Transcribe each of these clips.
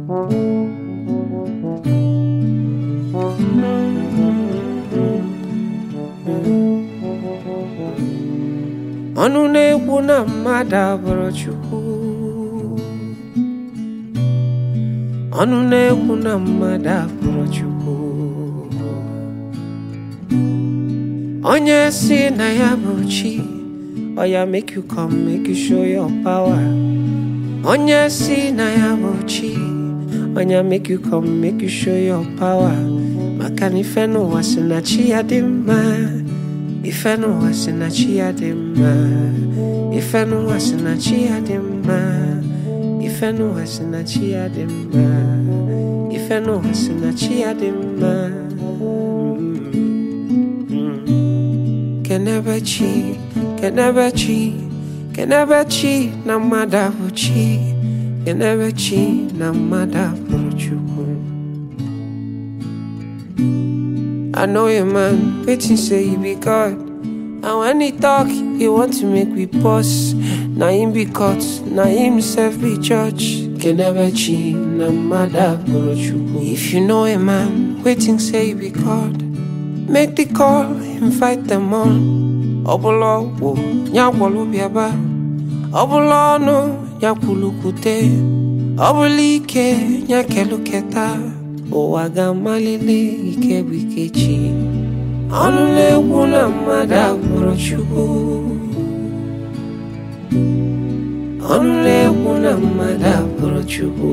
ọnụ na-ekwu na mmadụ abụrụ Chukwu ọnụ na-ekwu na mmadụ abụrụ Chukwu onye si na ya bụ chi oya make you come make you show your power onye si na ya bụ chi onya make you come make you show your power maka na ife n'ụwa si na chi ya dị mma ife n'ụwa si na chi ya dị mma ife n'ụwa si na chi ya dị mma ife n'ụwa si na chi ya dị mma ife n'ụwa si na chi ya dị mma kenebe chi kenebe chi kenebe chi na mmadụ abụ chi kenebe chi na mmadụ abụrụ chukwu I know a man waiting say he be God. And when he talk, he want to make we pause. Na him be caught, na himself be judge. Can never cheat, na mother If you know a man waiting say he be God, make the call, invite them on. Obolo wo, nyakwalo biaba. Obolo no, nyakulukute. Obolike, nyakeluketa. ụwa ga-amalite ike bụ ike chi ọnụ na-ekwu na mmadụ abụrụ Chukwu ọnụ na-ekwu na mmadụ abụrụ Chukwu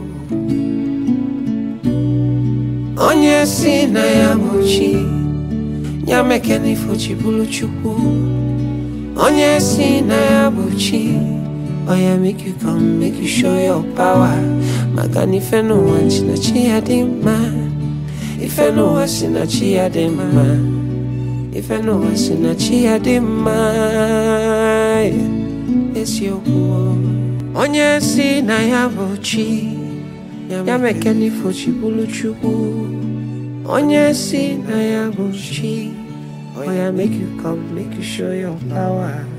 onye si na ya bụ chi ya mekena ifo chi bụrụ Chukwu onye si na ya bụ chi oya make you come make you show your power maka na ife n'ụwa si na chi ya dị mma ife n'ụwa si na chi ya dị mma ife n'ụwa si na chi ya dị mma eziokwu onye si na ya bụ chi ya mekena ifo chi bụrụ chukwu onye si na ya bụ chi oya make you come make you show your power